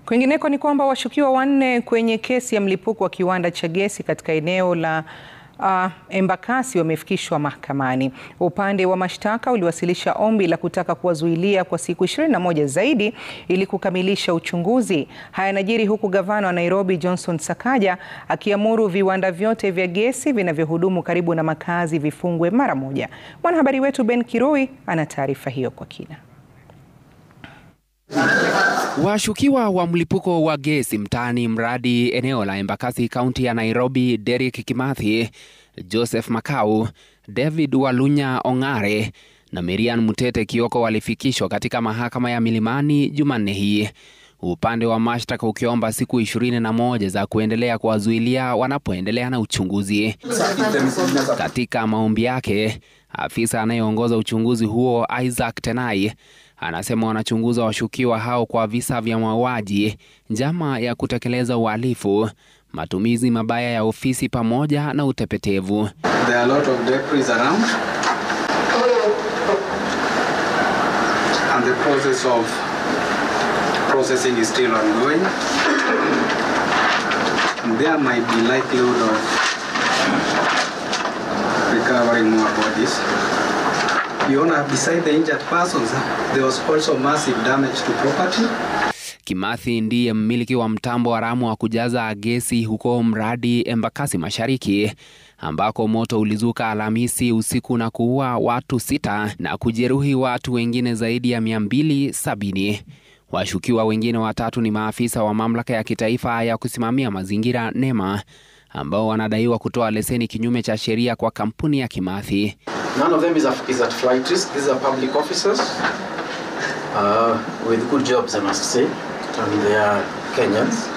Kwingineko ni kwamba washukiwa wanne kwenye kesi ya mlipuko wa kiwanda cha gesi katika eneo la uh, Embakasi wamefikishwa mahakamani. Upande wa mashtaka uliwasilisha ombi la kutaka kuwazuilia kwa siku 21 zaidi ili kukamilisha uchunguzi. Haya yanajiri huku gavana wa Nairobi Johnson Sakaja akiamuru viwanda vyote vya gesi vinavyohudumu karibu na makazi vifungwe mara moja. Mwanahabari wetu Ben Kirui ana taarifa hiyo kwa kina. Washukiwa wa mlipuko wa gesi mtaani mradi eneo la Embakasi kaunti ya Nairobi, Derrick Kimathi, Joseph Makau, David Walunya Ong'are na Miriam Mutete Kioko walifikishwa katika mahakama ya Milimani Jumanne hii, upande wa mashtaka ukiomba siku ishirini na moja za kuendelea kuwazuilia wanapoendelea na uchunguzi. Katika maombi yake, afisa anayeongoza uchunguzi huo Isaac Tenai anasema wanachunguza washukiwa hao kwa visa vya mauaji, njama ya kutekeleza uhalifu, matumizi mabaya ya ofisi pamoja na utepetevu. There are a lot of debris around. And the process of processing is still ongoing. And there might be likelihood of recovering more bodies. Beyond, beside the injured persons, there was also massive damage to property. Kimathi ndiye mmiliki wa mtambo haramu wa kujaza gesi huko mradi Embakasi Mashariki, ambako moto ulizuka Alhamisi usiku na kuua watu sita na kujeruhi watu wengine zaidi ya 270. Washukiwa wengine watatu ni maafisa wa mamlaka ya kitaifa ya kusimamia mazingira NEMA ambao wanadaiwa kutoa leseni kinyume cha sheria kwa kampuni ya Kimathi. None of them is, a, is at flight risk. These are public officers uh, with good jobs, I must say, and they are Kenyans.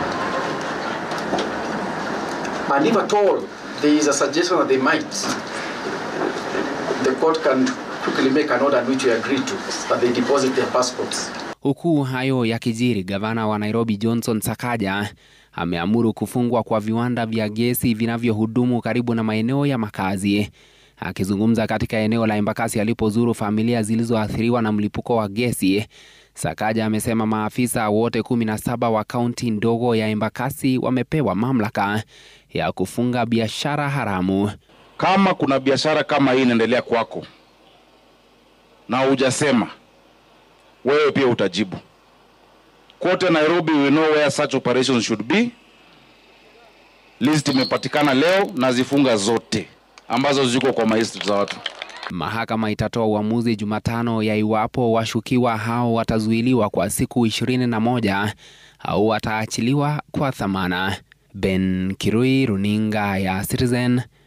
And if at all there is a suggestion that they might, the court can quickly make an order which we agree to, that they deposit their passports. Huku hayo yakijiri, gavana wa Nairobi Johnson Sakaja ameamuru kufungwa kwa viwanda vya gesi vinavyohudumu karibu na maeneo ya makazi. Akizungumza katika eneo la Embakasi alipozuru familia zilizoathiriwa na mlipuko wa gesi, Sakaja amesema maafisa wote kumi na saba wa kaunti ndogo ya Embakasi wamepewa mamlaka ya kufunga biashara haramu. Kama kuna biashara kama hii inaendelea kwako na hujasema, wewe pia utajibu. Kote Nairobi we know where such operations should be. List imepatikana leo na zifunga zote ambazo ziko kwa maestri za watu. Mahakama itatoa uamuzi Jumatano ya iwapo washukiwa hao watazuiliwa kwa siku ishirini na moja au wataachiliwa kwa dhamana. Ben Kirui, runinga ya Citizen,